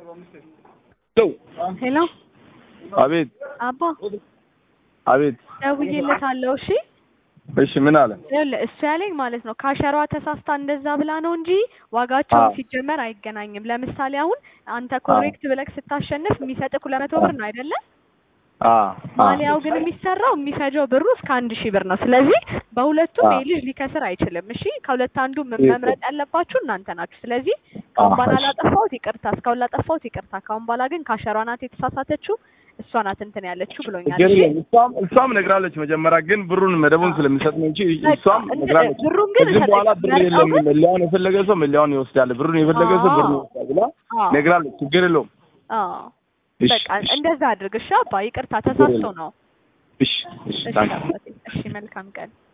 ሄሎ አቤት አባ አቤት። ደውዬለታለሁ። እሺ እሺ ምን አለ? ይኸውልህ እሱ ያለኝ ማለት ነው ካሸሯ ተሳስታ እንደዛ ብላ ነው እንጂ ዋጋቸውን አዎ። ሲጀመር አይገናኝም። ለምሳሌ አሁን አንተ ኮሬክት ብለህ ስታሸንፍ የሚሰጥህ ሁለት መቶ ብር ነው አይደለ? አ ማሊያው ግን የሚሰራው የሚፈጀው ብሩ እስከ አንድ ሺህ ብር ነው። ስለዚህ በሁለቱም አዎ። ይህ ልጅ ሊከስር አይችልም። እሺ ከሁለት አንዱ ም- ይህ- መምረጥ ያለባችሁ እናንተ ናችሁ። ስለዚህ ከአሁን በኋላ እሺ። ላጠፋሁት ይቅርታ፣ እስካሁን ላጠፋሁት ይቅርታ። ከአሁን በኋላ ግን ካሸሯ ናት የተሳሳተችው፣ እሷ ናት እንትን ያለችው ብሎኛል። ግን እሺ እሷም እሷም ነግራለች መጀመሪያ ግን ብሩን መደቡን ስለሚሰጥ ነው እንጂ በቃ እሷም እንትን- ነግራለች። ብሩን ግን ከዚህ በኋላ ሰጠች። ብር መርጠው የለም ግን- መለያውን የፈለገ ሰው መለያውን ይወስዳል፣ ብሩን የፈለገ ሰው ብሩን አዎ። ይወስዳል ብላ አዎ ነግራለች። ችግር የለውም። አዎ እሺ በቃ እንደዛ አድርግ። እሺ አባ ይቅርታ፣ ተሳስቶ ነው። እሺ እሺ እሺ ታንክ አባቴ፣ እሺ መልካም ቀን